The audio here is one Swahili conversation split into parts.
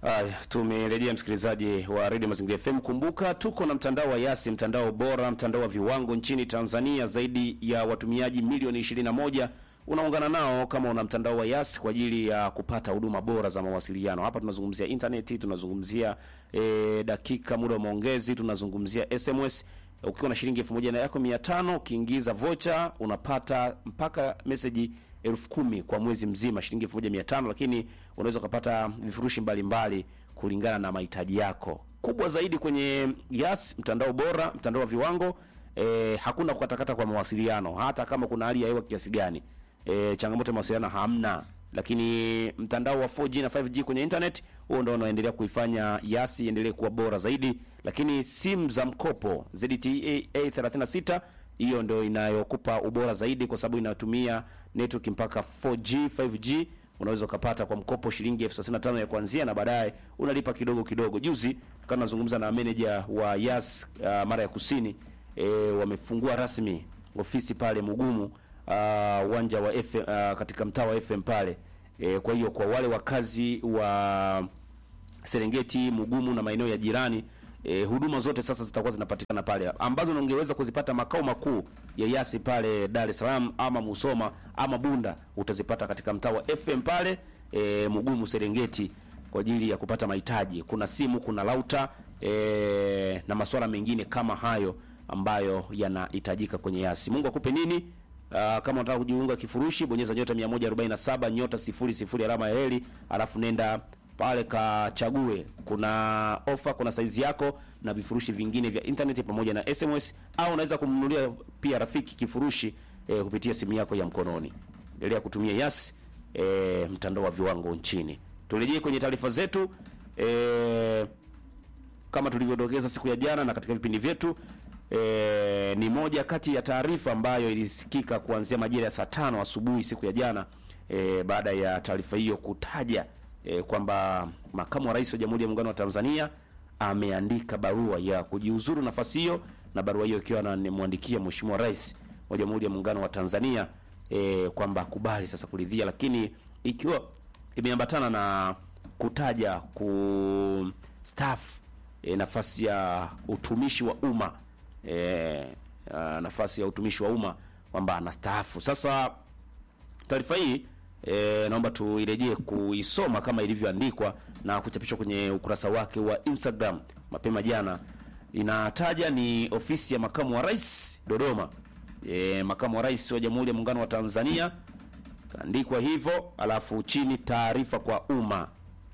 Haya, tumerejea msikilizaji wa Radio Mazingira FM. Kumbuka tuko na mtandao wa Yasi, mtandao bora, mtandao wa viwango nchini Tanzania. Zaidi ya watumiaji milioni 21 unaungana nao kama una mtandao wa Yasi kwa ajili ya kupata huduma bora za mawasiliano. Hapa tunazungumzia intaneti, tunazungumzia e, dakika, muda wa maongezi, tunazungumzia SMS. Ukiwa na shilingi elfu moja na yako mia tano ukiingiza vocha unapata mpaka meseji elfu kumi kwa mwezi mzima, shilingi elfu moja mia tano lakini unaweza ukapata vifurushi mbalimbali kulingana na mahitaji yako. Kubwa zaidi kwenye Yas, mtandao bora, mtandao wa viwango e, hakuna kukatakata kwa mawasiliano, hata kama kuna hali ya hewa kiasi gani. E, changamoto ya mawasiliano hamna, lakini mtandao wa 4G na 5G kwenye internet huo ndio unaendelea kuifanya Yas iendelee kuwa bora zaidi. Lakini simu za mkopo ZTE A36 hiyo ndio inayokupa ubora zaidi, kwa sababu inatumia network mpaka 4G 5G. Unaweza ukapata kwa mkopo shilingi elfu thelathini na tano ya kuanzia, na baadaye unalipa kidogo kidogo. Juzi kama nazungumza na manager wa Yas uh, mara ya kusini e, wamefungua rasmi ofisi pale Mugumu uwanja uh, wa FM, uh, katika mtaa wa FM pale e, kwa hiyo kwa wale wakazi wa Serengeti, Mugumu na maeneo ya jirani e, huduma zote sasa zitakuwa zinapatikana pale ambazo ungeweza kuzipata makao makuu ya Yasi pale Dar es Salaam ama Musoma ama Bunda, utazipata katika mtaa wa FM pale e, Mugumu Serengeti kwa ajili ya kupata mahitaji. Kuna simu, kuna lauta e, na masuala mengine kama hayo ambayo yanahitajika kwenye Yasi. Mungu akupe nini? Uh, kama unataka kujiunga kifurushi bonyeza nyota 147 nyota 00 alama ya heli, alafu nenda pale kachague, kuna ofa, kuna saizi yako na vifurushi vingine vya internet pamoja na SMS, au unaweza kumnunulia pia rafiki kifurushi eh, kupitia simu yako ya mkononi. Endelea kutumia Yas eh, mtandao wa viwango nchini. Turejee kwenye taarifa zetu eh, kama tulivyodokeza siku ya jana na katika vipindi vyetu E, ni moja kati ya taarifa ambayo ilisikika kuanzia majira ya saa tano asubuhi siku ya jana e, baada ya taarifa hiyo kutaja e, kwamba makamu wa rais wa Jamhuri ya Muungano wa Tanzania ameandika barua ya kujiuzuru nafasi hiyo, na barua hiyo ikiwa anamwandikia Mheshimiwa Rais wa Jamhuri ya Muungano wa Tanzania e, kwamba akubali sasa kuridhia, lakini ikiwa imeambatana na kutaja kustaafu e, nafasi ya utumishi wa umma E, uh, nafasi ya utumishi wa umma kwamba anastaafu. Sasa taarifa hii e, naomba tuirejee kuisoma kama ilivyoandikwa na kuchapishwa kwenye ukurasa wake wa Instagram mapema jana. Inataja ni ofisi ya makamu wa rais Dodoma, e, makamu wa rais wa Jamhuri ya Muungano wa Tanzania, kaandikwa hivyo, alafu chini taarifa kwa umma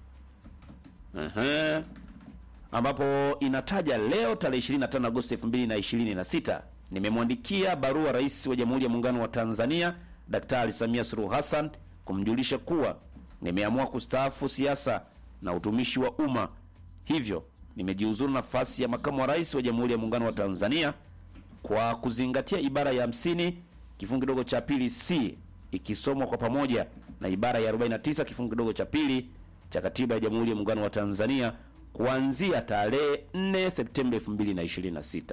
uh-huh ambapo inataja leo tarehe 25 Agosti 2026, nimemwandikia barua rais wa Jamhuri ya Muungano wa Tanzania Daktari Samia Suluhu Hassan kumjulisha kuwa nimeamua kustaafu siasa na utumishi wa umma, hivyo nimejiuzuru nafasi ya makamu wa rais wa Jamhuri ya Muungano wa Tanzania kwa kuzingatia ibara ya 50 kifungu kidogo cha pili C ikisomwa kwa pamoja na ibara ya 49 kifungu kidogo cha pili cha katiba ya Jamhuri ya Muungano wa Tanzania kuanzia tarehe 4 Septemba 2026.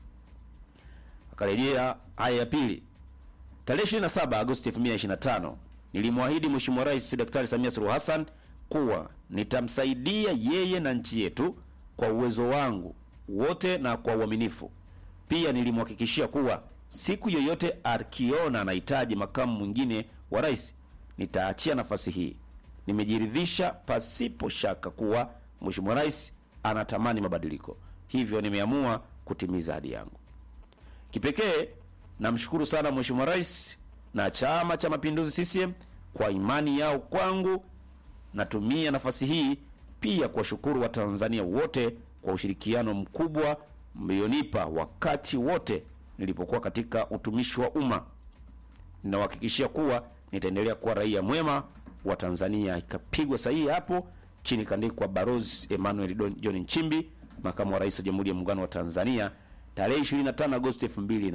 Akarejea haya ya pili, tarehe 27 Agosti 2025, nilimwahidi Mheshimiwa Rais Daktari Samia Suluhu Hassan kuwa nitamsaidia yeye na nchi yetu kwa uwezo wangu wote na kwa uaminifu. Pia nilimhakikishia kuwa siku yoyote akiona anahitaji makamu mwingine wa rais, nitaachia nafasi hii. Nimejiridhisha pasipo shaka kuwa Mheshimiwa Rais anatamani mabadiliko, hivyo nimeamua kutimiza ahadi yangu. Kipekee namshukuru sana Mheshimiwa Rais na Chama cha Mapinduzi CCM kwa imani yao kwangu. Natumia nafasi hii pia kuwashukuru Watanzania wote kwa ushirikiano mkubwa mlionipa wakati wote nilipokuwa katika utumishi wa umma. Ninawahakikishia kuwa nitaendelea kuwa raia mwema wa Tanzania. Ikapigwa sahihi hapo chini kaandikwa Barozi Emmanuel John Nchimbi, makamu wa rais wa Jamhuri ya Muungano wa Tanzania, tarehe 25 Agosti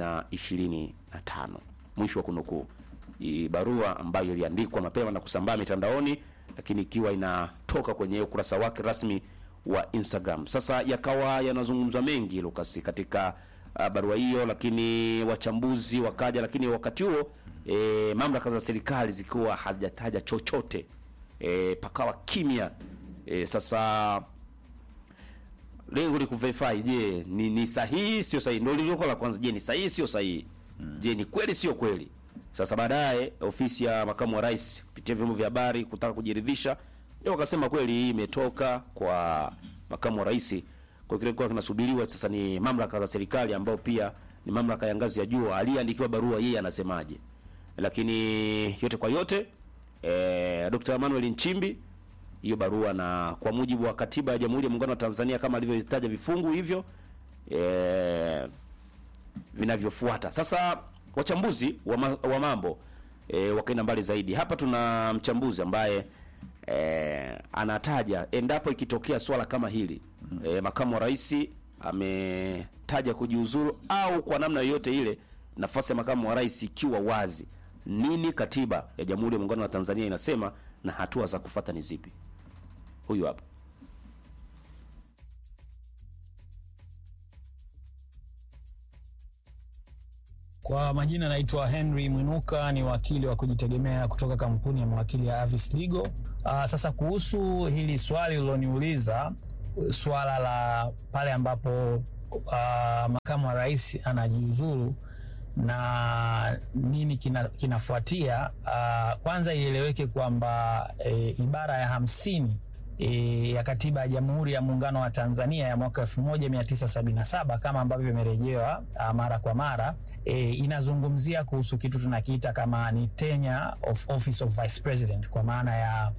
2025. Mwisho wa kunukuu. Barua ambayo iliandikwa mapema na kusambaa mitandaoni, lakini ikiwa inatoka kwenye ukurasa wake rasmi wa Instagram. Sasa yakawa yanazungumzwa mengi Lucas katika uh, barua hiyo, lakini wachambuzi wakaja, lakini wakati huo e, mamlaka za serikali zikiwa hazijataja chochote e, pakawa kimya E, sasa lengo ni kuverify, je, ni, ni sahihi sio sahihi? Ndio lililo la kwanza. Je, ni sahihi sio sahihi? Je, ni kweli sio kweli? Sasa baadaye ofisi ya makamu wa rais kupitia vyombo vya habari kutaka kujiridhisha, ndio wakasema kweli hii imetoka kwa makamu wa rais. Kwa kile kwa kinasubiriwa sasa ni mamlaka za serikali ambao pia ni mamlaka ya ngazi ya juu, aliyeandikiwa barua yeye anasemaje. Lakini yote kwa yote eh, Dr. Emmanuel Nchimbi hiyo barua na kwa mujibu wa katiba ya Jamhuri ya Muungano wa Tanzania kama alivyotaja vifungu hivyo e, vinavyofuata. Sasa wachambuzi wa, ma, wa mambo e, wakaenda mbali zaidi. Hapa tuna mchambuzi ambaye e, anataja endapo ikitokea swala kama hili e, makamu wa rais ametaja kujiuzuru au kwa namna yoyote ile nafasi ya makamu wa rais ikiwa wazi, nini katiba ya Jamhuri ya Muungano wa Tanzania inasema na hatua za kufuata ni zipi? Huyu hapa. Kwa majina naitwa Henry Mwinuka, ni wakili wa kujitegemea kutoka kampuni ya mawakili ya Avis Legal. Uh, sasa kuhusu hili swali uliloniuliza, swala la pale ambapo uh, makamu wa rais anajiuzuru na nini kina, kinafuatia. Uh, kwanza ieleweke kwamba e, ibara ya hamsini e, ya katiba ya Jamhuri ya Muungano wa Tanzania ya mwaka 1977 kama ambavyo imerejewa mara kwa mara e, inazungumzia kuhusu kitu tunakiita kama ni tenure of office of vice president, kwa maana ya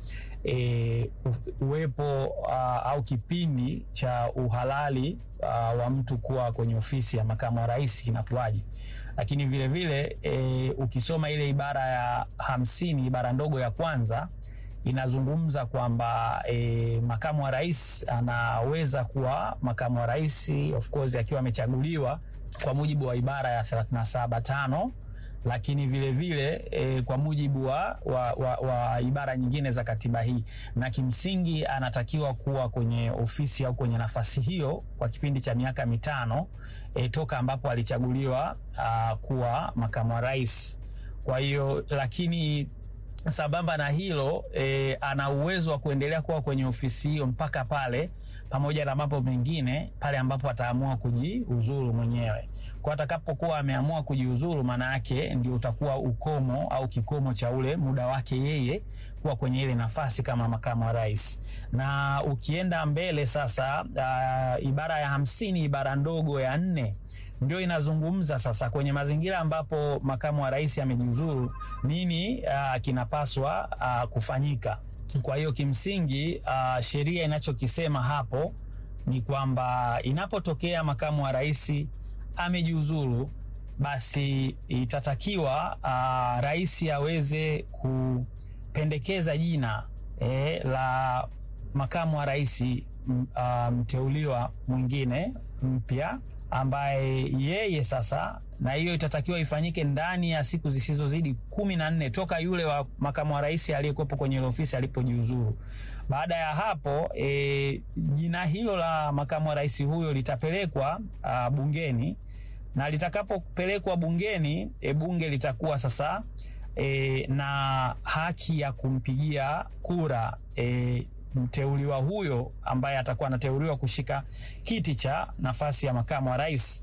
e, uwepo uh, au kipindi cha uhalali uh, wa mtu kuwa kwenye ofisi ya makamu wa rais kinakuwaje lakini vile vile e, ukisoma ile ibara ya hamsini ibara ndogo ya kwanza inazungumza kwamba e, makamu wa rais anaweza kuwa makamu wa rais of course akiwa amechaguliwa kwa mujibu wa ibara ya 37 tano lakini vile vile e, kwa mujibu wa, wa, wa, wa ibara nyingine za katiba hii, na kimsingi anatakiwa kuwa kwenye ofisi au kwenye nafasi hiyo kwa kipindi cha miaka mitano e, toka ambapo alichaguliwa a, kuwa makamu wa rais. Kwa hiyo lakini sambamba na hilo e, ana uwezo wa kuendelea kuwa kwenye ofisi hiyo mpaka pale pamoja na mambo mengine pale ambapo ataamua kujiuzuru mwenyewe. Kwa atakapokuwa ameamua kujiuzuru, maana yake ndio utakuwa ukomo au kikomo cha ule muda wake yeye kuwa kwenye ile nafasi kama makamu wa rais. Na ukienda mbele sasa, uh, ibara ya hamsini ibara ndogo ya nne ndio inazungumza sasa kwenye mazingira ambapo makamu wa rais amejiuzuru, nini uh, kinapaswa uh, kufanyika. Kwa hiyo kimsingi, uh, sheria inachokisema hapo ni kwamba inapotokea makamu wa rais amejiuzuru, basi itatakiwa uh, rais aweze kupendekeza jina eh, la makamu wa rais uh, mteuliwa mwingine mpya ambaye yeye sasa na hiyo itatakiwa ifanyike ndani ya siku zisizozidi kumi na nne toka yule wa makamu wa rais aliyekuwepo kwenye ile ofisi alipojiuzuru. Baada ya hapo e, jina hilo la makamu wa rais huyo litapelekwa a, bungeni na litakapopelekwa bungeni e, bunge litakuwa sasa e, na haki ya kumpigia kura e, mteuliwa huyo ambaye atakuwa anateuliwa kushika kiti cha nafasi ya makamu wa rais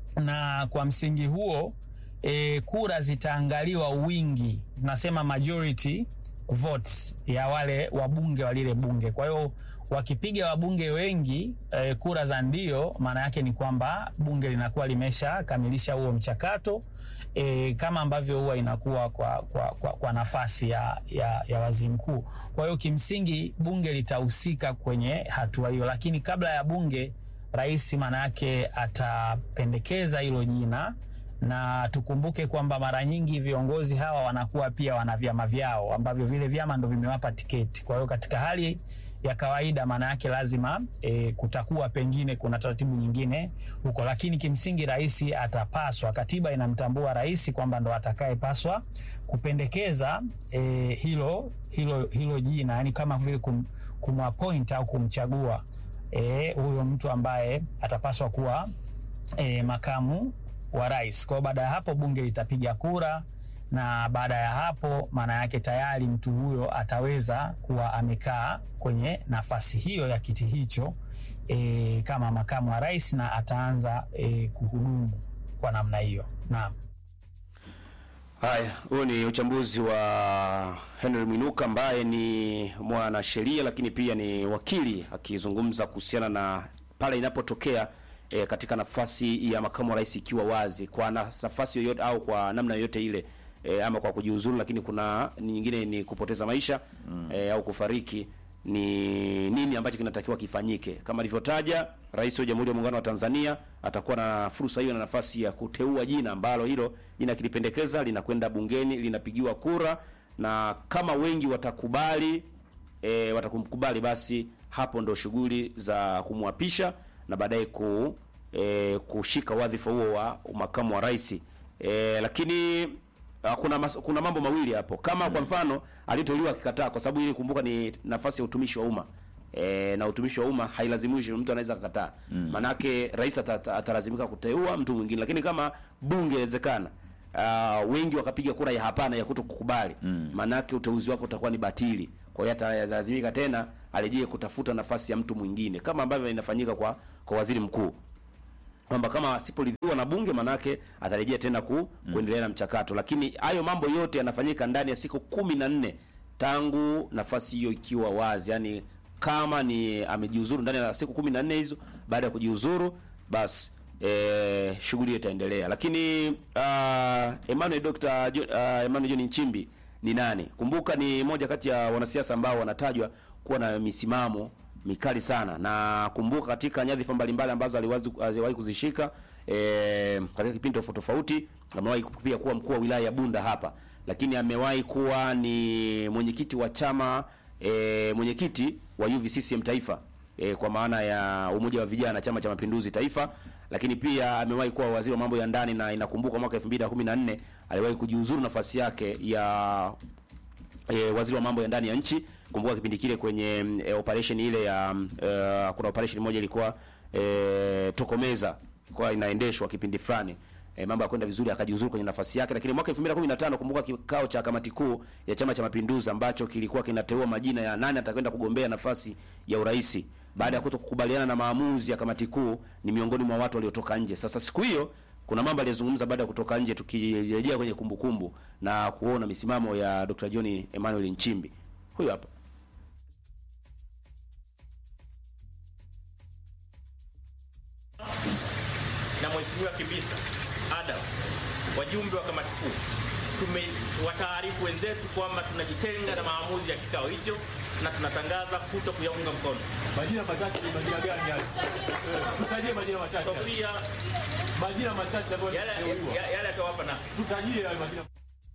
na kwa msingi huo e, kura zitaangaliwa wingi, tunasema majority votes ya wale wabunge wa lile bunge. Kwa hiyo wakipiga wabunge wengi e, kura za ndio, maana yake ni kwamba bunge linakuwa limeshakamilisha huo mchakato e, kama ambavyo huwa inakuwa kwa, kwa, kwa, kwa nafasi ya, ya, ya waziri mkuu. Kwa hiyo kimsingi bunge litahusika kwenye hatua hiyo, lakini kabla ya bunge rais maana yake atapendekeza hilo jina, na tukumbuke kwamba mara nyingi viongozi hawa wanakuwa pia wana vyama vyao ambavyo vile vyama ndo vimewapa tiketi. Kwa hiyo katika hali ya kawaida maana yake lazima e, kutakuwa pengine kuna taratibu nyingine huko, lakini kimsingi rais atapaswa, katiba inamtambua rais kwamba ndo atakayepaswa kupendekeza e, hilo, hilo, hilo jina, yani kama vile kum, kumappoint au kumchagua huyo e, mtu ambaye atapaswa kuwa e, makamu wa rais. Kwa hiyo baada ya hapo bunge litapiga kura na baada ya hapo, maana yake tayari mtu huyo ataweza kuwa amekaa kwenye nafasi hiyo ya kiti hicho e, kama makamu wa rais na ataanza e, kuhudumu kwa namna hiyo. Naam. Haya, huo ni uchambuzi wa Henry Mwinuka ambaye ni mwanasheria lakini pia ni wakili akizungumza kuhusiana na pale inapotokea e, katika nafasi ya makamu wa rais ikiwa wazi kwa nafasi yoyote au kwa namna yoyote ile e, ama kwa kujiuzuru, lakini kuna nyingine ni kupoteza maisha mm. e, au kufariki ni nini ambacho kinatakiwa kifanyike. Kama alivyotaja Rais wa Jamhuri ya Muungano wa Tanzania atakuwa na fursa hiyo na nafasi ya kuteua jina ambalo hilo jina kilipendekeza linakwenda bungeni linapigiwa kura, na kama wengi watakubali e, watakumkubali, basi hapo ndo shughuli za kumwapisha na baadaye ku, e, kushika wadhifa huo wa makamu wa rais e, lakini Uh, kuna mas, kuna mambo mawili hapo kama mm. Kwa mfano aliteuliwa akikataa, kwa sababu ili kumbuka ni nafasi ya utumishi wa umma e, na utumishi wa umma hailazimishi mtu anaweza kukataa mm. Manake rais atalazimika kuteua mtu mwingine, lakini kama bunge inawezekana uh, wengi wakapiga kura ya hapana ya kuto kukubali mm. Manake uteuzi wake utakuwa ni batili, kwa hiyo atalazimika tena arejee kutafuta nafasi ya mtu mwingine kama ambavyo inafanyika kwa kwa waziri mkuu kwamba kama asiporidhiwa na bunge manake atarejea tena ku, mm. kuendelea na mchakato, lakini hayo mambo yote yanafanyika ndani ya siku kumi na nne tangu nafasi hiyo ikiwa wazi. Yani kama ni amejiuzuru ndani ya siku kumi na nne hizo, baada ya kujiuzuru basi e, shughuli hiyo itaendelea. Lakini uh, Emmanuel Dr. Jo, uh, Emmanuel John Nchimbi ni nani? Kumbuka ni moja kati ya wanasiasa ambao wanatajwa kuwa na misimamo mikali sana na kumbuka, katika nyadhifa mbalimbali ambazo aliwahi kuzishika e, katika kipindi tofauti tofauti. Amewahi pia kuwa mkuu wa wilaya ya Bunda hapa, lakini amewahi kuwa ni mwenyekiti wa chama e, mwenyekiti wa UVCCM taifa e, kwa maana ya umoja wa vijana chama cha mapinduzi taifa, lakini pia amewahi kuwa waziri wa mambo ya ndani, na inakumbuka mwaka 2014 aliwahi kujiuzuru nafasi yake ya e, waziri wa mambo ya ndani ya nchi kumbuka kipindi kile kwenye e, operation ile ya uh, kuna operation moja ilikuwa e, tokomeza kwa inaendeshwa kipindi fulani e, mambo yakwenda vizuri, akajiuzuru kwenye nafasi yake. Lakini mwaka 2015 kumbuka kikao cha kamati kuu ya Chama cha Mapinduzi ambacho kilikuwa kinateua majina ya nani atakwenda kugombea nafasi ya urais, baada ya kutokukubaliana na maamuzi ya kamati kuu, ni miongoni mwa watu waliotoka nje. Sasa siku hiyo kuna mambo aliyozungumza baada ya kutoka nje, tukirejea kwenye kumbukumbu kumbu, na kuona misimamo ya Dr. John Emmanuel Nchimbi. Huyu hapa na Mheshimiwa Kibisa Adam, wajumbe wa kamati kuu, tumewataarifu wenzetu kwamba tunajitenga na maamuzi ya kikao hicho na tunatangaza kuto kuyaunga mkono. Majina machache ni majina gani yale? Tutajie majina machache. Sofia, Majina machache ambayo yale yale atawapa na tutajie yale majina.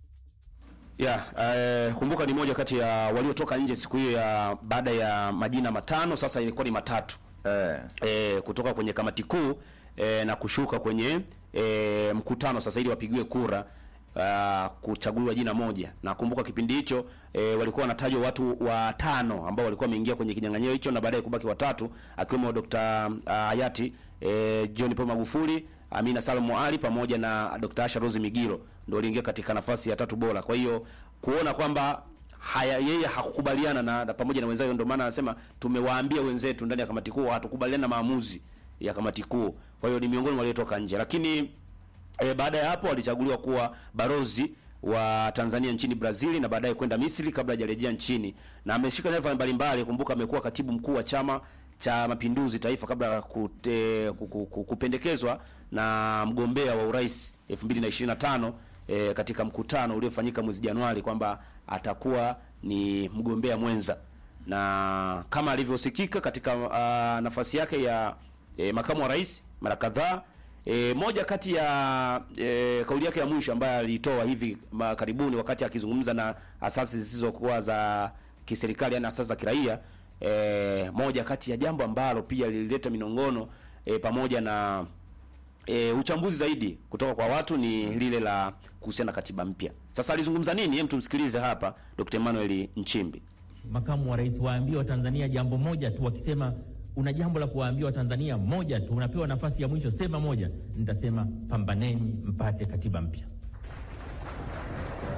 Ya, eh, kumbuka ni moja kati ya waliotoka nje siku hiyo ya baada ya majina matano, sasa ilikuwa ni matatu Eh. eh, kutoka kwenye kamati kuu eh, na kushuka kwenye eh, mkutano sasa ili wapigiwe kura uh, kuchaguliwa jina moja. Na kumbuka kipindi hicho eh, walikuwa wanatajwa watu watano ambao walikuwa wameingia kwenye kinyang'anyiro hicho na baadaye kubaki watatu akiwemo Dr. uh, hayati eh, John Pombe Magufuli, Amina Salomo Ali pamoja na Dr. Asha Rose Migiro ndio waliingia katika nafasi ya tatu bora. Kwa hiyo kuona kwamba haya yeye hakukubaliana na, na pamoja na wenzake, ndio maana anasema tumewaambia wenzetu ndani ya kamati kuu hatukubaliana na maamuzi ya kamati kuu. Kwa hiyo ni miongoni mwa waliotoka nje, lakini e, baada ya hapo walichaguliwa kuwa barozi wa Tanzania nchini Brazil na baadaye kwenda Misri kabla hajarejea nchini, na ameshika nyadhifa mbalimbali. Kumbuka amekuwa katibu mkuu wa chama cha Mapinduzi Taifa kabla ya kute- ku- ku- ku- kupendekezwa na mgombea wa urais 2025 e, katika mkutano uliofanyika mwezi Januari kwamba atakuwa ni mgombea mwenza, na kama alivyosikika katika uh, nafasi yake ya e, makamu wa rais mara kadhaa. E, moja kati ya e, kauli yake ya mwisho ambayo alitoa hivi ma- karibuni wakati akizungumza na asasi zisizokuwa za kiserikali, yani asasi za kiraia e, moja kati ya jambo ambalo pia lilileta minongono e, pamoja na e, uchambuzi zaidi kutoka kwa watu ni lile la kuhusiana na katiba mpya. Sasa alizungumza nini? Hem, tumsikilize hapa Dr. Emmanuel Nchimbi. makamu wa rais waambie Watanzania jambo moja tu. Wakisema una jambo la kuwaambia Watanzania moja tu, unapewa nafasi ya mwisho, sema moja. Nitasema pambaneni mpate katiba mpya.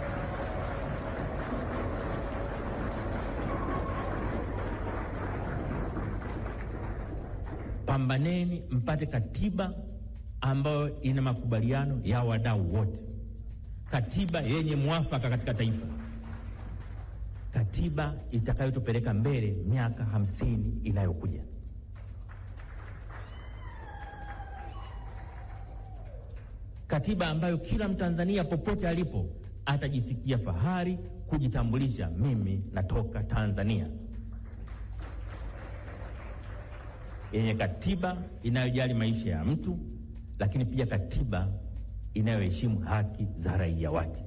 pambaneni mpate katiba ambayo ina makubaliano ya wadau wote, katiba yenye mwafaka katika taifa, katiba itakayotupeleka mbele miaka hamsini inayokuja. Katiba ambayo kila Mtanzania popote alipo atajisikia fahari kujitambulisha, mimi natoka Tanzania, yenye katiba inayojali maisha ya mtu, lakini pia katiba inayoheshimu haki za raia wake,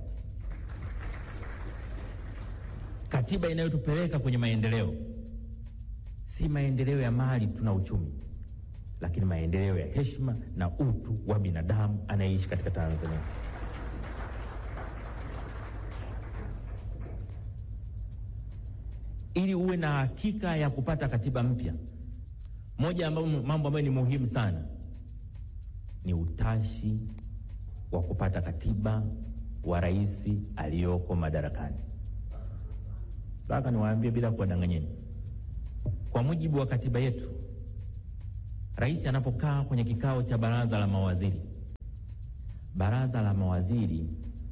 katiba inayotupeleka kwenye maendeleo, si maendeleo ya mali tuna uchumi, lakini maendeleo ya heshima na utu wa binadamu anayeishi katika Tanzania. Ili uwe na hakika ya kupata katiba mpya, moja ya mambo ambayo ni muhimu sana ni utashi wa kupata katiba wa rais aliyoko madarakani. Sasa niwaambie bila kuwadanganyeni, kwa mujibu wa katiba yetu, rais anapokaa kwenye kikao cha baraza la mawaziri, baraza la mawaziri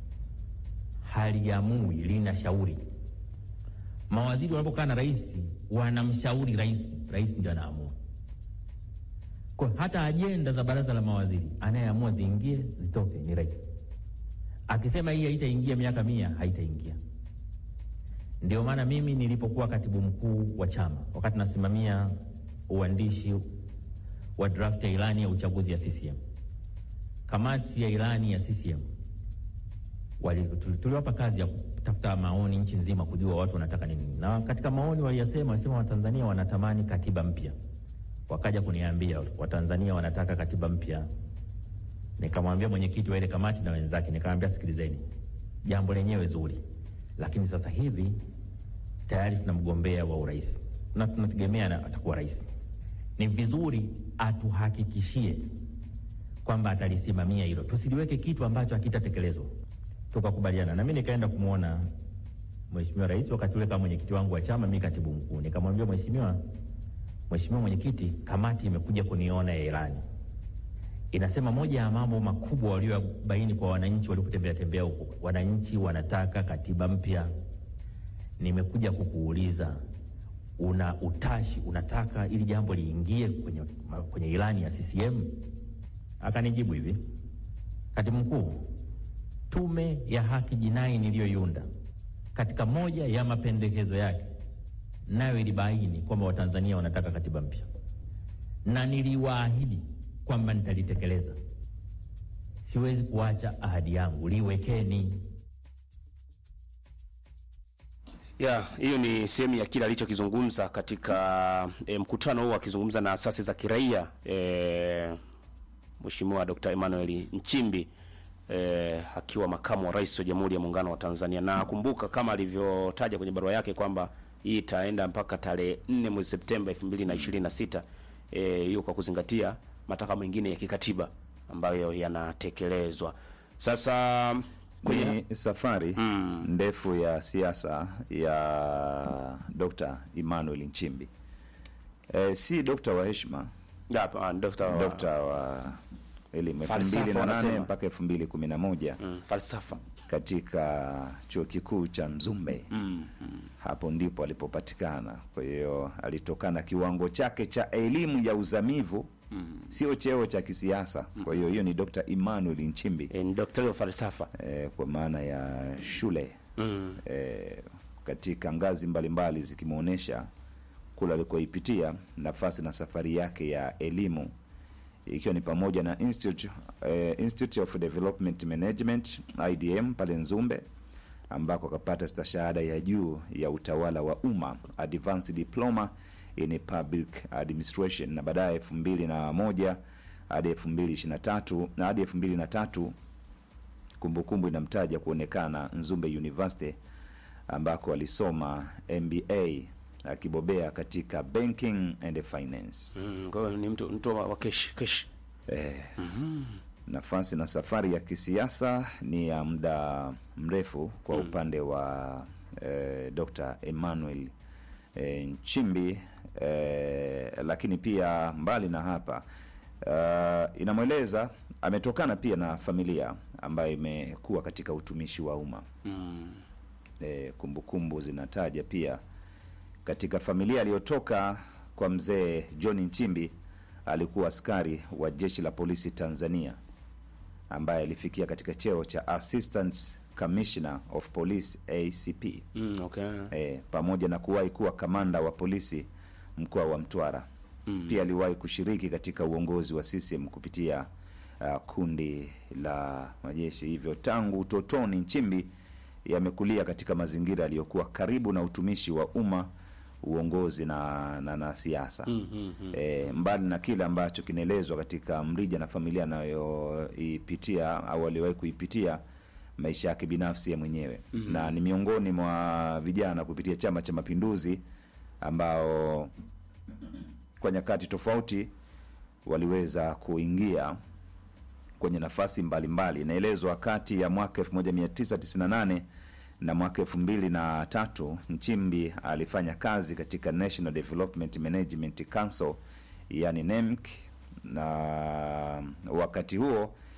haliamui, lina shauri. Mawaziri wanapokaa na rais wanamshauri rais, rais ndio anaamua. Kwa hata ajenda za baraza la mawaziri anayeamua ziingie zitoke ni rais. Akisema hii haitaingia miaka mia, haitaingia. Ndio maana mimi nilipokuwa katibu mkuu wa chama, wakati nasimamia uandishi wa draft ya ilani ya uchaguzi ya CCM, kamati ya ilani ya CCM tuliwapa kazi ya kutafuta maoni nchi nzima, kujua watu wanataka nini, na katika maoni waliyasema, walisema Watanzania wanatamani katiba mpya wakaja kuniambia Watanzania wanataka katiba mpya. Nikamwambia mwenyekiti wa ile kamati na wenzake, nikamwambia sikilizeni, jambo lenyewe zuri, lakini sasa hivi tayari tuna mgombea wa urais na tunategemea atakuwa rais. Ni vizuri atuhakikishie kwamba atalisimamia hilo, tusiliweke kitu ambacho hakitatekelezwa. Tukakubaliana na mimi nikaenda kumwona mheshimiwa rais wakati ule kama mwenyekiti wangu wa chama, mimi katibu mkuu, nikamwambia mheshimiwa Mheshimiwa Mwenyekiti, kamati imekuja kuniona ya ilani, inasema moja ya mambo makubwa waliobaini kwa wananchi walipotembea tembea huko, wananchi wanataka katiba mpya. Nimekuja kukuuliza, una utashi, unataka ili jambo liingie kwenye, kwenye ilani ya CCM? Akanijibu hivi, katibu mkuu, tume ya haki jinai niliyoiunda katika moja ya mapendekezo yake nayo ilibaini kwamba Watanzania wanataka katiba mpya, na niliwaahidi kwamba nitalitekeleza. Siwezi kuacha ahadi yangu, liwekeni. Ya, hiyo ni sehemu ya kile alichokizungumza katika e, mkutano huo akizungumza na asasi za kiraia e, Mheshimiwa Dr. Emmanuel Nchimbi e, akiwa makamu wa rais wa Jamhuri ya Muungano wa Tanzania, na kumbuka kama alivyotaja kwenye barua yake kwamba hii itaenda mpaka tarehe 4 mwezi Septemba 2026 eh, hiyo kwa kuzingatia matakwa mengine ya kikatiba ambayo yanatekelezwa. Sasa kwenye Ni safari ndefu ya siasa ya Dr. Emmanuel Nchimbi. E, si dokta wa heshima, hapa ah, Dr. dokta wa elimu elfu Falsafa mbili na nane wanasema. mpaka elfu mbili kumi na moja mm, falsafa katika chuo kikuu cha Mzumbe mm, hapo ndipo alipopatikana. Kwa hiyo alitokana kiwango chake cha elimu ya uzamivu sio cheo cha kisiasa. Kwa hiyo hiyo ni Dr. Emmanuel Nchimbi e, ni daktari wa falsafa eh, kwa maana ya shule mm. eh, katika ngazi mbalimbali zikimwonyesha kule alikoipitia nafasi na safari yake ya elimu ikiwa ni pamoja na Institute, eh, Institute of Development Management IDM pale Nzumbe ambako akapata stashahada ya juu ya utawala wa umma advanced diploma in public administration na baadaye elfu mbili na moja hadi elfu mbili ishirini na tatu na hadi elfu mbili na tatu kumbukumbu inamtaja kuonekana Nzumbe University ambako alisoma MBA akibobea katika banking and finance. Mm, kwa hiyo ni mtu mtu wa wa kesh kesh Eh, nafasi na safari ya kisiasa ni ya muda mrefu kwa upande wa eh, Dr. Emmanuel eh, Nchimbi eh, lakini pia mbali na hapa uh, inamweleza ametokana pia na familia ambayo imekuwa katika utumishi wa umma Mm. e, kumbukumbu zinataja pia katika familia aliyotoka kwa mzee John Nchimbi alikuwa askari wa jeshi la polisi Tanzania ambaye alifikia katika cheo cha Assistant Commissioner of Police ACP Mm, okay. e, pamoja na kuwahi kuwa kamanda wa polisi mkoa wa Mtwara. Mm. Pia aliwahi kushiriki katika uongozi wa CCM kupitia uh, kundi la majeshi. Hivyo tangu utotoni, Nchimbi yamekulia katika mazingira yaliyokuwa karibu na utumishi wa umma, uongozi na, na, na siasa Mm, mm, mm. e, mbali na kile ambacho kinaelezwa katika mrija na familia anayoipitia au aliwahi kuipitia maisha yake binafsi ya mwenyewe mm-hmm. na ni miongoni mwa vijana kupitia Chama cha Mapinduzi ambao kwa nyakati tofauti waliweza kuingia kwenye nafasi mbalimbali. Inaelezwa kati ya mwaka 1998 na mwaka elfu mbili na tatu Nchimbi alifanya kazi katika National Development Management Council yani NEMC, na wakati huo